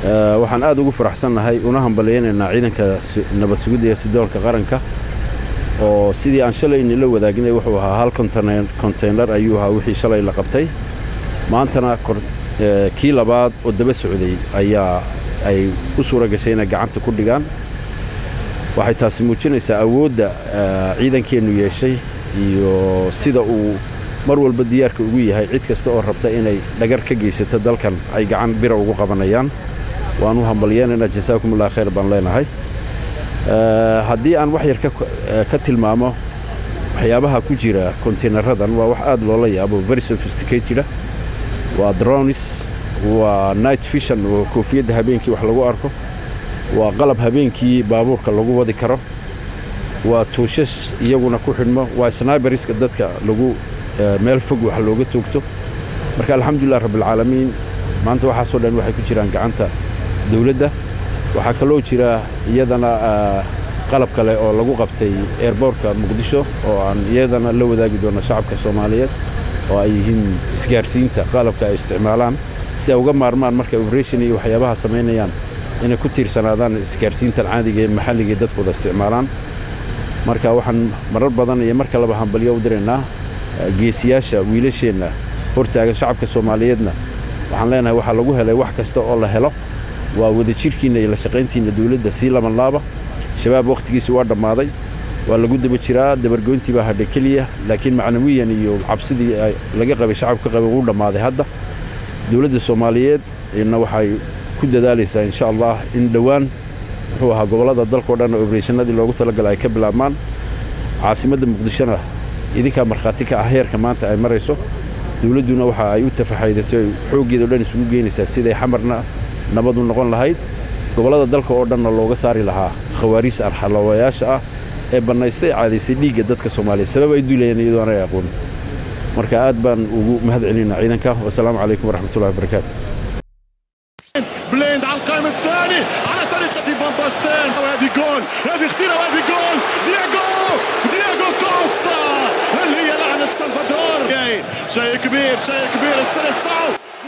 waxaan aad ugu faraxsannahay una hambalyaynaynaa ciidanka nabad sugidda iyo sidoolka qaranka oo sidii aan shalayni la wadaagnay wuxuu ahaa hal konteynar ayuu ahaa wixii shalay la qabtay maantana kii labaad oo daba socday ayaa ay u suura gashay inay gacanta ku dhigaan waxay taasi muujinaysaa awoodda ciidankeennu yeeshay iyo sida uu mar walba diyaarka ugu yahay cid kasta oo rabta inay dhagar ka geysato dalkan ay gacan bira ugu qabanayaan waan u hambalyeenaynaa jasaakumullah khayr baan leenahay haddii aan wax yar ka tilmaamo waxyaabaha ku jira kontaynaradan waa wax aad loola yaabo very sophisticateda waa dronis waa night fishan oo koofiyadda habeenkii wax lagu arko waa qalab habeenkii baabuurka lagu wadi karo waa tuushas iyaguna ku xidhmo waa sniberiska dadka lagu meel fog wax looga toogto marka alxamdulilah rabbialcaalamiin maanta waxaasoo dhan waxay ku jiraan gacanta dawladda waxaa kaloo jira iyadana qalab kale oo lagu qabtay eerboorka muqdisho oo aan iyadana la wadaagi doono shacabka soomaaliyeed oo ay yihiin isgaarsiinta qalabka ay isticmaalaan si ay uga maarmaan markay oberation iyo waxyaabaha samaynayaan inay ku tiirsanaadaan isgaarsiintan caadiga ee maxalligae dadkooda isticmaalaan marka waxaan marar badan iyo marka laba hambalyo u diraynaa geesiyaasha wiilasheenna hortaagan shacabka soomaaliyeedna waxaan leenahay waxaa lagu helay wax kasta oo la helo waa wadajirhkiinna iyo la shaqayntiinna dawladda sii labanlaaba shabaab wakhtigiisi waa dhammaaday waa lagu daba jiraa dabargoyntii baa hadhay keliya laakiin macnawiyan iyo cabsidii laga qabay shacabka qabay wuu dhammaaday hadda dawladda soomaaliyeed na waxay ku dadaalaysaa insha allah in dhowaan muxuu ahaa gobollada dalkao dhan obereshanadii loogu talagalay ay ka bilaabmaan caasimadda muqdishona idinkaa markhaati ka ah heerka maanta ay marayso dawladduna waxa ay u tafaxaydato xooggeeda o dhan isugu geynaysaa siday xamarna nabadu noqon lahayd gobollada dalka oo dhanna looga saari lahaa khawaariis arxalawayaasha ah ee bannaystay caadaysay dhiigga dadka soomaaliyeed sabab ay duulayeen iyadoo aanay aqoon marka aad baan ugu mahad celinaa ciidanka wasalaamu calaykum waraxmatullahi wabarakaatu بليند على القائم الثاني على طريقة فان باستين وهذه جول هذه اختيرة وهذه جول دياغو دياغو كوستا هل هي لعنة سلفادور شيء كبير شيء كبير السلسعو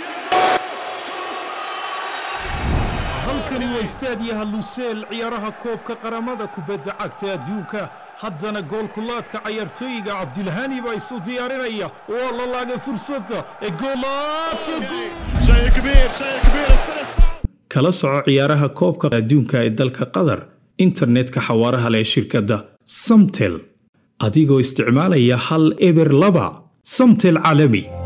halkani waa istaadiyaha luseel ciyaaraha koobka qaramada kubadda cagta adduunka haddana goolkulaadka cayaartooyiga cabdilhani baa isu diyaarinaya waa la laagay fursadda ee شيء كبير شيء كبير السلسعو kala soco ciyaaraha koobka adduunka ee dalka qatar internetka xawaaraha leh shirkadda samtel adigoo isticmaalaya hal eber laba samtel caalami